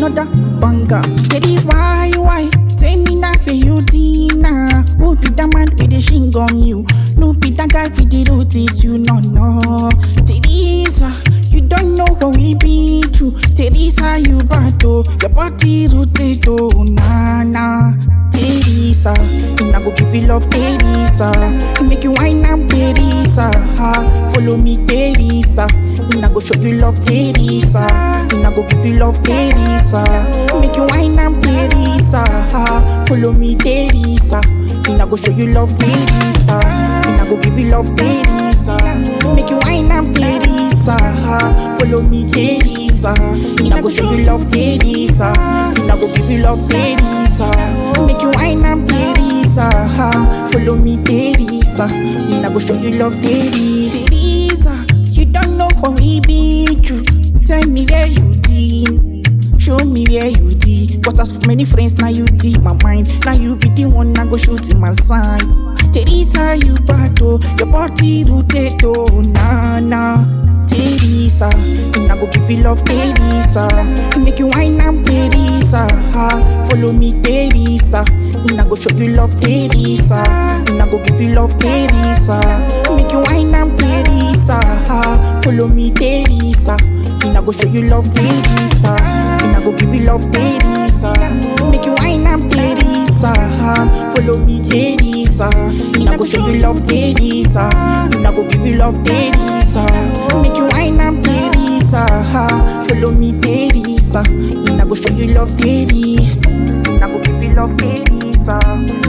another banger. Teddy, why, why? Tell me now for you, Tina. Who be the man with the shing on you? No be the guy with the rotate you, no, no. Teresa, you don't know what we been through. Teresa, you battle, your body rotate, oh, nah, nah. Teresa, and I go give you love, Teresa. Make you wine and Teresa. Ha, follow me, Teresa. And I go show you love, Teresa. And I go give you love, Teresa. Make you wine and Teresa. Ha, follow me, Teresa. And I go show you love, Teresa. And I go give you love, Teresa. Make you wine and Teresa. Ha, follow me, Teresa. And I go show you love, Teresa. And I go give you love, Teresa. Make you wine and Teresa. Ha, follow me, Teresa. And I go show you love, Teresa. Teresa, you don't know what we been through. Tell me where you been. Show me where you did. Got as many friends, now you did my mind. Now you be the one I go shoot in my side. Teresa, you battle, your body rotate, oh, nah, nah. Teresa, and I go give you love, Teresa. Make you wine and Teresa, ha. Follow me, Teresa. And I go show you love, Teresa. And I go give you love, Teresa. Make you wine and Teresa, ha. Follow me, Teresa. And I go show you love, Teresa. And I go give you love, Teresa. Make you wine and Teresa. ha. Follow me, Teresa. And I go show you love, Teresa. And I go give you love, Teresa. Make you wine and Teresa. ha. Follow me, Teresa. And I go show you love, Teresa. And I go give you love, Teresa.